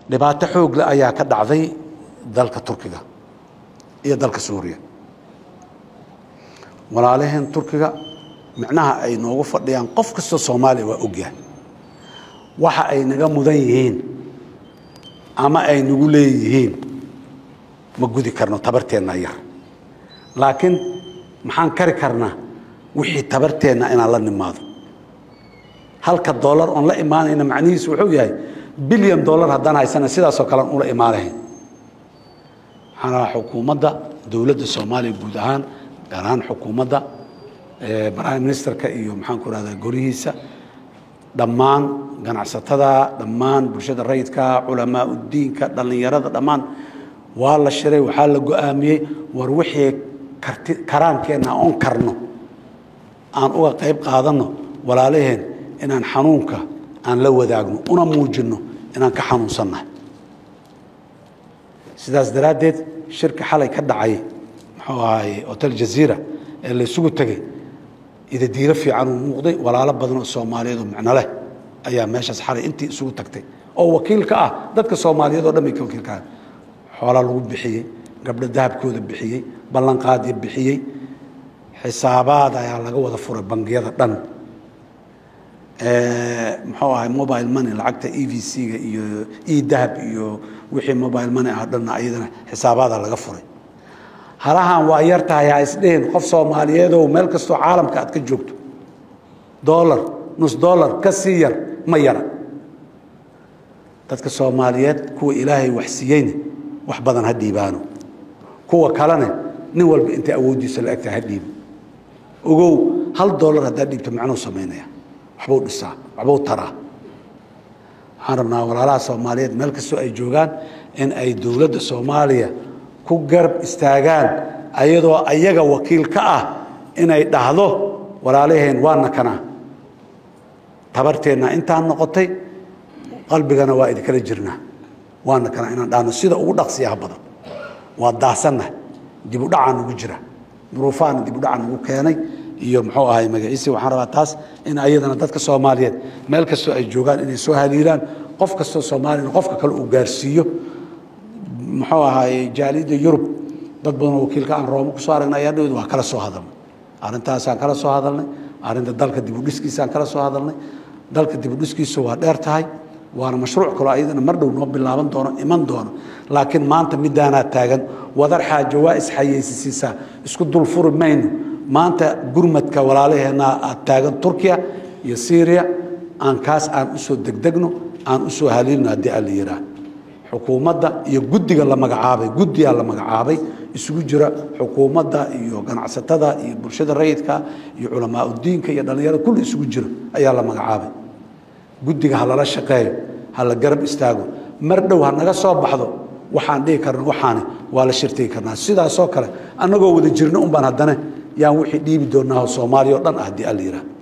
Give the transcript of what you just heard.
dhibaato xoog leh ayaa ka dhacday dalka turkiga iyo dalka suuriya walaalaheen turkiga micnaha ay noogu fadhiyaan qof kastoo soomaaliya waa ogyahay waxa ay naga mudan yihiin ama ay nagu leeyihiin ma gudi karno tabarteenna yar laakiin maxaan kari karnaa wixii tabarteenna inaan la nimaado halka dollar oon la imaanayna macnihiisu wuxuu yahay bilyan dollar haddaan haysana sidaasoo kalean ula imaanahayn waxaan rabaa xukuumadda dowladda soomaaliya guud ahaan gaar ahaan xukuumadda prime ministerka iyo maxaan ku rahdaa golihiisa dhammaan ganacsatada dhammaan bulshada rayidka culamaa udiinka dhallinyarada dhammaan waa la shiray waxaa la go-aamiyey war wixii karti karaankeenna oon karno aan uga qayb qaadanno walaalaheen inaan xanuunka aan la wadaagno una muujinno inaan ka xanuunsannahay sidaas daraaddeed shirka xalay ka dhacay muxuu ahaay hotel jaziira ee la isugu tegey idadiilo fiican uu muuqday walaalo badan oo soomaaliyeed oo micno leh ayaa meeshaas xalay intii isugu tagtay oo wakiil ka ah dadka soomaaliyeed oo dhan bay ka wakiil ka ah xoolaa lagu bixiyey gabdho dahabkooda bixiyey ballanqaadya bixiyey xisaabaad ayaa laga wada furay bangiyada dhan muxuu ahay mobile money lacagta e v c-ga iyo e dahab iyo wixii mobile money ah dhanna ayadana xisaabaada laga furay halahan waa yar tahay ha isdhihin qof soomaaliyeedow meel kastoo caalamka aad ka joogto dollar nus dollar ka sii yar ma yara dadka soomaaliyeed kuwa ilaahay wax siiyeyna wax badan ha dhiibaano kuwa kalena nin walba intay awooddiisa la egtahay ha dhiibo ogow hal dollar haddaa dhiibto macnuu samaynaya waxbuu dhisaa waxbuu taraa waxaan rabnaa walaalaha soomaaliyeed meel kastoo ay joogaan in ay dowladda soomaaliya ku garab istaagaan ayadoo ayaga wakiil ka ah inay dhahdo walaalaheen waana kanaa tabarteenna intaan noqotay qalbigana waa idinkala jirnaa waana kanaa inaan dhahno sida ugu dhaqsiyaha badan waa daasanna dibudhacaa nagu jira duruufaana dibudhaca nagu keenay iyo muxuu ahay magaciisi waxaan rabaa taas in ayadana dadka soomaaliyeed meel kastoo ay joogaan inay soo haliilaan qof kastoo soomaaliyana qofka kale uu gaarsiiyo muxuu ahaay jaaliyadda yurub dad badanoo wakiilka aan rooma kusoo aragnay ayaa dhaweed waa kala soo hadalnay arrintaasaan kala soo hadalnay arrinta dalka dibudhiskiisaan kala soo hadalnay dalka dibudhiskiisu waa dheer tahay waana mashruuc kaloo ayadana mar dhow noo bilaaban doono iman doono laakiin maanta midaanaa taagan wadar xaajo waa isxayeysisiisaa isku dul furi mayno maanta gurmadka walaalaheennaa aad taagan turkiya iyo syriya aan kaas aan usoo degdegno aan usoo haliilno haddii aan la yidhaah xukuumadda iyo guddiga la magacaabay guddigaa la magacaabay isugu jira xukuumadda iyo ganacsatada iyo bulshada rayidka iyo culamaa udiinka iyo dhallinyarada kulli isugu jira ayaa la magacaabay guddiga ha lala shaqeeyo ha la garab istaago mar dhow ha naga soo baxdo waxaan dhihi karna waxaani waa la shirtigi karnaa sidaasoo kale annagoo wada jirna un baan haddana yaan wixii dhiibi doonaa soomaaliya o dhan ah haddii alla yidhaah